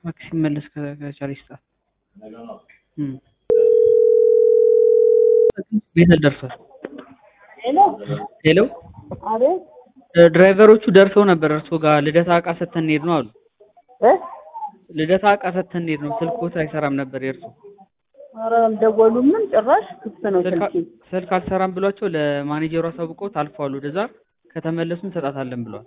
እባክሽ ሲመለስ ከ- ከቻለ ይስጣት። እም። ቤተል ደርሷል። ሄሎ ሄሎ አቤት እ፣ ድራይቨሮቹ ደርሰው ነበር እርሶ ጋር ልደታ እቃ ሰተን እንሄድ ነው አሉ። እ ልደታ እቃ ሰተን እንሄድ ነው ስልክዎት አይሰራም ነበር የእርሶ ኧረ አልደወሉም ምን ጭራሽ ክፍት ነው ስልክ ስልኬ ስልክ አልሰራም ብሏቸው ለማኔጀሩ አሳውቀውት አልፈዋል። ወደዛ ከተመለሱ እንሰጣታለን ብለዋል።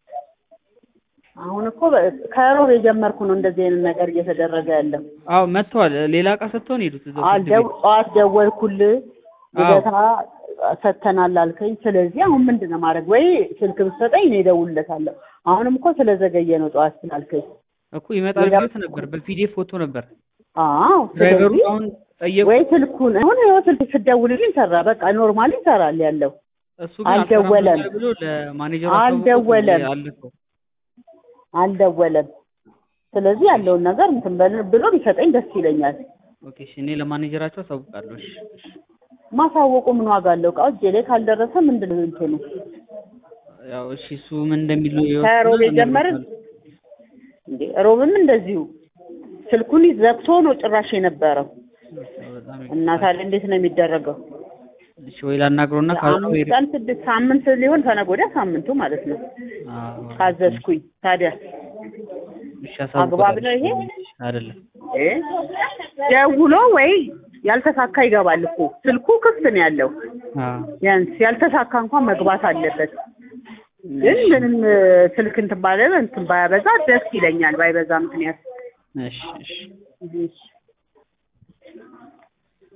አሁን እኮ በ- ከሮብ የጀመርኩ ነው እንደዚህ አይነት ነገር እየተደረገ ያለው አዎ መጥተዋል። ሌላ እቃ ሰጥተውን ሄዱት እዛው ፍርድ አልደው ቤት። ጠዋት ደወልኩልህ አዎ። ልደታ ሰጥተናል አልከኝ ስለዚህ አሁን ምንድን ነው ማድረግ ወይ ስልክ ብትሰጠኝ እኔ እደውልለታለሁ አሁንም እኮ ስለዘገየ ነው ጠዋት ስላልከኝ እኮ ይመጣል ሌላ- ብሎት ነበር። በፒዲኤፍ ፎቶ ነበር አዎ ድራይቨሩ ስለዚህ አሁን ጠየቁ። ወይ ስልኩን አሁን ይኸው ስልክ ስደውልልኝ ሰራ በቃ ኖርማሊ ይሰራል ያለው እሱ ግን አልሰራም አልደወለም። ብሏል ብሎ ለማኔጀሩ አልደወለም። አለፈው። አልደወለም ስለዚህ ያለውን ነገር እንትን በል- ብሎ ቢሰጠኝ ደስ ይለኛል ኦኬ እሺ፣ እኔ ለማኔጀራቸው አሳውቃለሁ። እሺ እሺ። ማሳወቁ ምን ዋጋ አለው? እቃው እጄ ላይ ካልደረሰ ምንድን ነው እንትኑ? ያው እሺ፣ እሱ ምን እንደሚሉ ከሮብ የጀመርን እንዴ ሮብም እንደዚሁ ስልኩን ዘግቶ ነው ጭራሽ የነበረው በጣም እና ታዲያ እንዴት ነው የሚደረገው? እሺ፣ ወይ ላናግረውና ካልሆነ ወይ አምስት ቀን ስድስት ሳምንት ሊሆን ከነገ ወዲያ ሳምንቱ ማለት ነው አዎ፣ ካዘዝኩኝ። ታዲያ እሺ፣ አግባብ ነው ይሄ? አይደለም። እ ደውሎ ወይ ያልተሳካ ይገባል እኮ ስልኩ ክፍት ነው ያለው። አዎ ቢያንስ ያልተሳካ እንኳን መግባት አለበት። ግን ምንም እ፣ ስልክ እንትን ባለ እንትን ባያበዛ ደስ ይለኛል። ባይበዛ ምክንያት እሺ እሺ እሺ